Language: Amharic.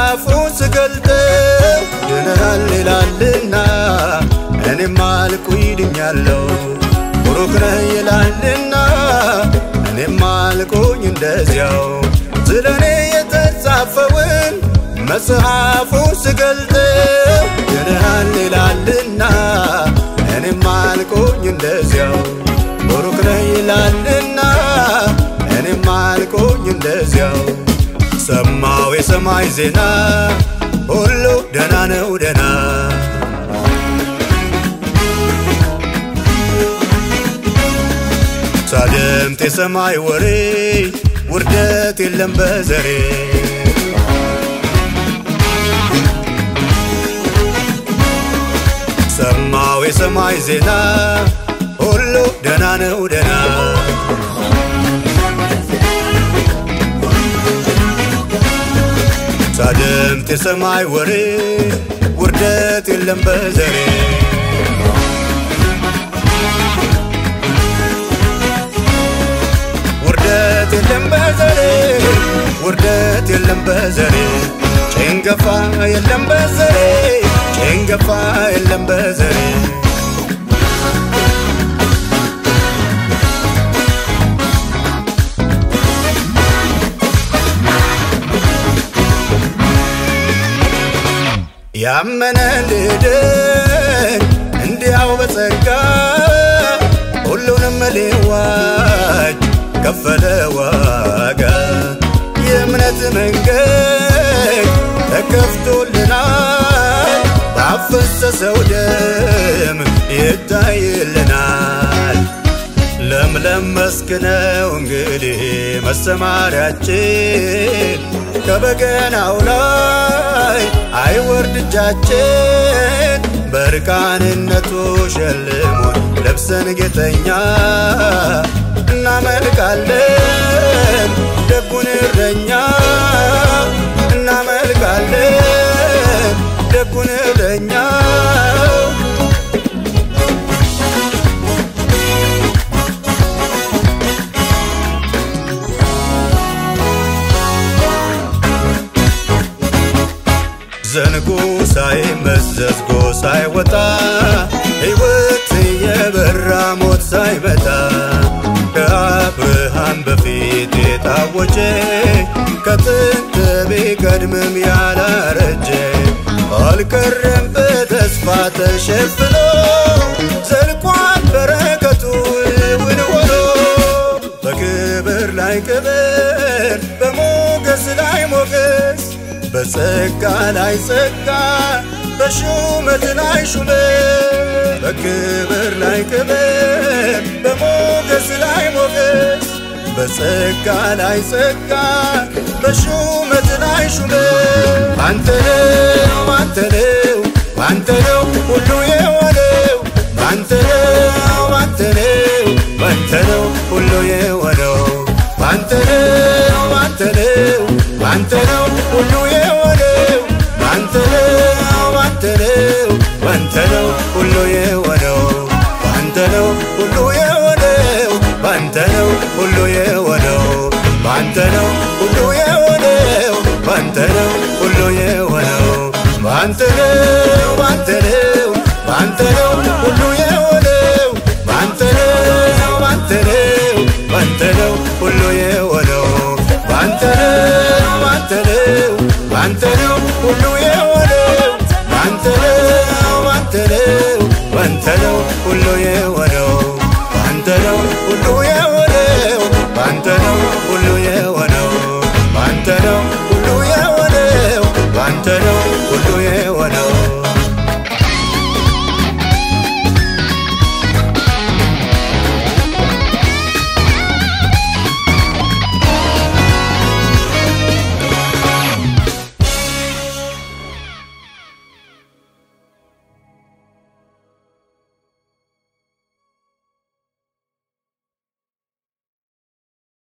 መጽሐፉን ስገልጠው ድነሃል ይላልና እኔም አልኩ ይድኛለሁ ቡሩክ ነህ ይላልና እኔም አልኩኝ እንደዚያው ስለ እኔ የተጻፈውን መጽሐፉን ስገልጠው ድነሃል ይላልና እኔም አልኩኝ እንደዚያው ቡሩክ ነህ ይላልና እኔም አልኩኝ እንደዚያው ሰማው የሰማይ ዜና ሁሉ ደና ነው ደና ሳደምጥ የሰማይ ወሬ ውርደት የለም በዘሬ ሰማው የሰማይ ዜና ሁሉ ደና ነው ደና ሳደምጥ የሰማይ ወሬ ውርደት የለም በዘሬ ውርደት የለም በዘሬ ውርደት የለም በዘሬ ጭንገፋ የለም በዘሬ ጭንገፋ የለም በዘሬ ያመነ ልድን እንዲያው በጸጋ ሁሉንም ሊዋጅ ከፈለ ዋጋ የእምነት መንገድ ተከፍቶልናል ባፈሰሰው ደም ይታይልናል ለምለም መስክ ነው እንግዲህ መሰማሪያችን ከበገናው ላይ አይወርድ እጃችን በርቃንነቱ ሸልሞን ለብሰን ጌጠኛ እናመልካለን ደጉን እረኛ እናመልካለን ደጉን እረኛ ዘንጉ ሳይመዘዝ ጎ ሳይወጣ ሕይወት የበራ ሞት ሳይመጣ ከአብርሃም በፊት የታወጀ ከጥንት ቢቀድምም ያላረጀ አልቀረም በተስፋ ተሸፍኖ ዘልቋል በረከቱ እውን ሆኖ በክብር ላይ ክብር በሞገስ ላይ ሞገስ በጸጋ ላይ ጸጋ በሹመት ላይ ሹመት በክብር ላይ ክብር በሞገስ ላይ ሞገስ በጸጋ ላይ ጸጋ በሹመት ላይ ሹመት አንተ ነው አንተ ነው አንተ ነው ሁሉ የሆነው አንተ ነው አንተ ነው አንተ ነው ሁሉ የሆነው አንተ ነው አንተ ነው አንተ ነው ሁሉ የሆነው አንተ ነው አንተ ነው አንተ ነው ሁሉ የሆነው አንተ ነው ሁሉ የሆነው አንተ ነው ሁሉ የሆነው አንተ ነው ሁሉ የሆነው አንተ ነው ሁሉ የሆነው አንተ ነው አንተ ነው አንተ ነው ሁሉ የሆነው አንተ ነው አንተ ነው አንተ ነው ሁሉ የሆነው አንተ ነው አንተ ነው አንተ ነው ሁሉ የሆነው አንተ ነው አንተ ነው አንተ ነው ሁሉ የሆነው አንተ ነው ሁሉ የሆነው አንተ ነው ሁሉ የሆነው አንተ ነው ሁሉ የሆነው አንተ ነው ሁሉ